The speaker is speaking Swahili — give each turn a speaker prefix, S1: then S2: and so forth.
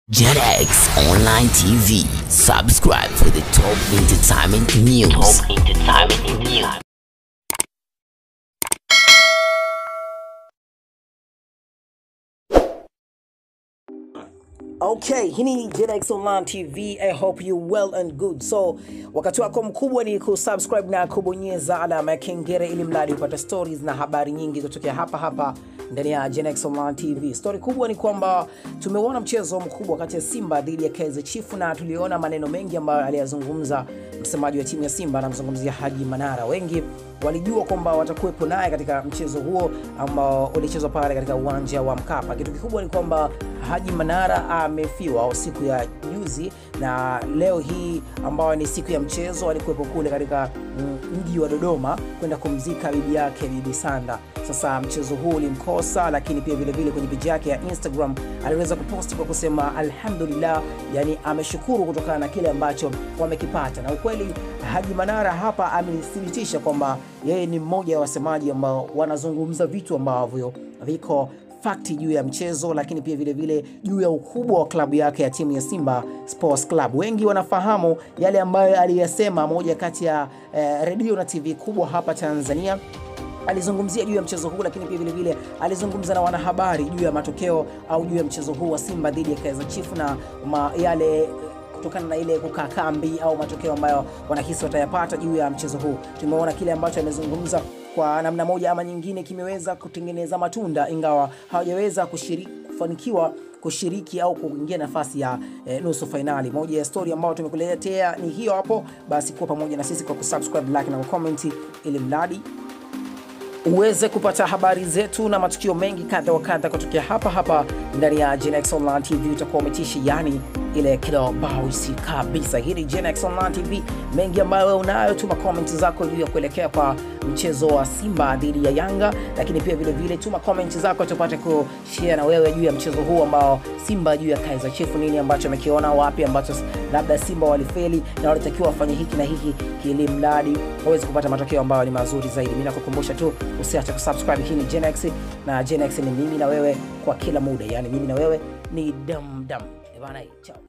S1: JetX Online TV. Subscribe for the top entertainment news. Top entertainment news.
S2: Okay, hii ni JetX Online TV. I hope you well and good. So, wakati wako mkubwa ni kusubscribe na kubonyeza alama ya kengele ili mradi upate stories na habari nyingi kutokea hapa hapa ndani ya JetX Online TV. Story kubwa ni kwamba tumeuona mchezo mkubwa kati ya Simba dhidi ya Kaizer Chiefs na tuliona maneno mengi ambayo aliyazungumza msemaji wa timu ya Simba, anamzungumzia Haji Manara. Wengi walijua kwamba watakuwepo naye katika mchezo huo ambao ulichezwa pale katika uwanja wa Mkapa. Kitu kikubwa ni kwamba Haji Manara amefiwa siku ya juzi na leo hii ambayo ni siku ya mchezo alikuwepo kule katika mm, mji wa Dodoma kwenda kumzika bibi yake Bibi Sanda. Sasa mchezo huu ulimkosa, lakini pia vile vile kwenye peji yake ya Instagram aliweza kuposti kwa kusema alhamdulillah, yani ameshukuru kutokana na kile ambacho wamekipata, na ukweli Haji Manara hapa amethibitisha kwamba yeye ni mmoja wa wasemaji ambao wanazungumza vitu ambavyo viko fakti juu ya mchezo, lakini pia vile vile juu ya ukubwa wa klabu yake ya timu ya Simba Sports Club. Wengi wanafahamu yale ambayo aliyasema moja kati ya eh, redio na TV kubwa hapa Tanzania alizungumzia juu ya mchezo huu, lakini pia vile vile alizungumza na wanahabari juu ya matokeo au juu ya mchezo huu wa Simba dhidi ya Kaizer Chiefs na ma, yale kutokana na ile kukaa kambi au matokeo ambayo wanahisi watayapata juu ya mchezo huu. Tumeona kile ambacho amezungumza kwa namna moja ama nyingine kimeweza kutengeneza matunda, ingawa hawajaweza kushiriki kufanikiwa kushiriki au kuingia nafasi ya eh, nusu fainali. Moja ya story ambayo tumekuletea ni hiyo hapo. Basi kuwa pamoja na sisi kwa kusubscribe, like na kucomment ili mradi uweze kupata habari zetu na matukio mengi kadha wa kadha kutokea hapa hapa ndani ya GenX Online TV. Utakuwa umetishi yani ile kilobausi kabisa. Hii ni GenX Online TV, mengi ambayo wewe unayo. Tuma comment zako juu ya kuelekea kwa mchezo wa Simba dhidi ya Yanga, lakini pia vile vile tuma comment zako tupate kushare na wewe juu ya mchezo huu ambao Simba juu ya Kaizer Chiefs, nini ambacho amekiona, wapi ambacho labda Simba walifeli na walitakiwa wafanye hiki na hiki, ili mradi waweze kupata matokeo ambayo ni mazuri zaidi. Mimi nakukumbusha tu usiache kusubscribe. Hii ni GenX na GenX ni mimi na wewe kwa kila muda, yani mimi na wewe ni dam dam. Eh bana, chao.